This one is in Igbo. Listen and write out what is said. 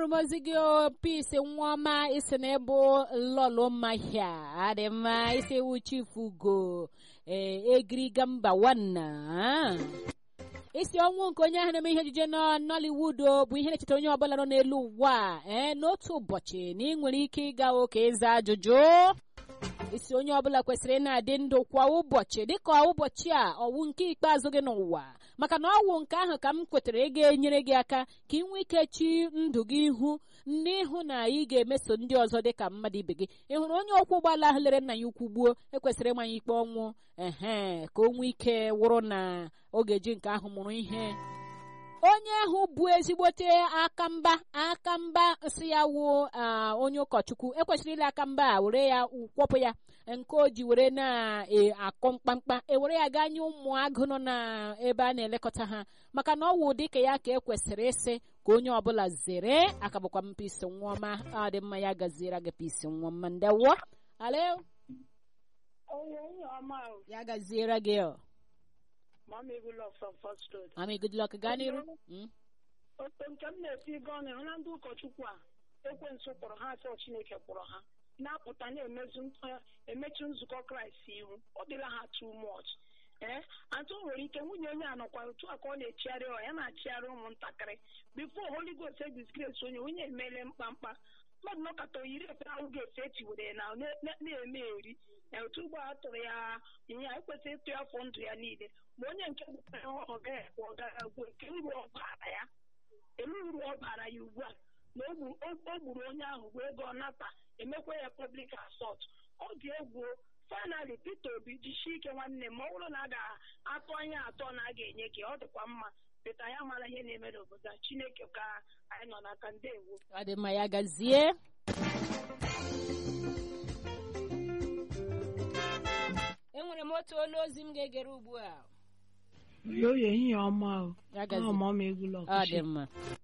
ahụrụ m ozi gị pis nwaọma isi na ịbụ lọlọ mmahịa adị mma isi iwu chifugo ee egiriga mba nwanna isi ọnwụ nke onye ahụ na-eme ihe ejije nọ nollywood bụ ihe na-echeta onye ọbụla nọ n'elu ụwa ee n'otu ụbọchị na ị nwere ike ịga ụka ịza ajụjụ isi onye ọbụla kwesịrị ị na-adị ndụ kwa ụbọchị dịka ụbọchị a ọwụ nke ikpeazụ gị n'ụwa maka na ọwụ nke ahụ ka m kwetara ị ga-enyere gị aka ka ị nwee ike chi ndụ gị ihu n'ịhụ na ị ga-emeso ndị ọzọ dị ka mmadụ ibe gị ị hụrụ onye ọkwọ ụgbọala ahụ lere nna ya ukwu gbuo ekwesịrị ịmanye ikpe ọnwụ ehe ka o nwee ike wụrụ na ọ ga-eji nke ahụ mụrụ ihe onye ahụ bụ ezigbote akamba akamba si ya wụ onye ụkọchukwu ekwesịrị ile akamba a were ya kwọpụ ya nke o ji were na-akọ mkpamkpa ewere ya gaa nye ụmụ agụ nọ n'ebe a na-elekọta ha maka na ọ wụ dịka ya ka ekwesịrị ịsị ka onye ọbụla zere aka bụkwa m pisi nwaọma ọ dị mma ya gaziere gị pisi nwaọma ndewo alo ya gaziere gị ọ Mommy good luck from First Road. Mami, good luck. Gaa n'iru. Otu nke m na-eti ego ọnụ ịhụ na ndị ụkọchukwu a ekwensu kpọrọ ha asọ Chineke kpọrọ ha na-apụta na-emechu nzukọ Kraịst ihu ọ dịla ha too much ee atụ nwere ike nwunye onye a nọkwa otu a ka ọ na-echigharị ọ ya na-achịgharị ụmụntakịrị bifo Holy Ghost edisgrace onye onye emele mkpamkpa mmadụ nọkọta oyiri efe ahụ ga-efe etiwere na na-eme eri otu ugbo a tụrụ ya ihe a ekwesịghị ịtụ afọ ndụ ya niile ma onye nke gbara ọ gaghị ekwe ọ gaghị agwụ nke uru ọ bara ya elu uru ọ bara ya ugbu a na o gburu onye ahụ wee ego ọ nata emekwa ya public assault ọ dị egwu finally Peter Obi jisie ike nwanne m ọ bụrụ na a ga-atụ anya atọ na a ga-enye gị ọ dịkwa mma peta ya mara ihe na-eme n'obodo a Chineke ka anyị nọ n'aka ndewo ọ dị mma ya gazie enwere m otu olu ozi m ga-egere ugbu a oyo ehihie ọma o ya gazie ọma m egwu ọ dị mma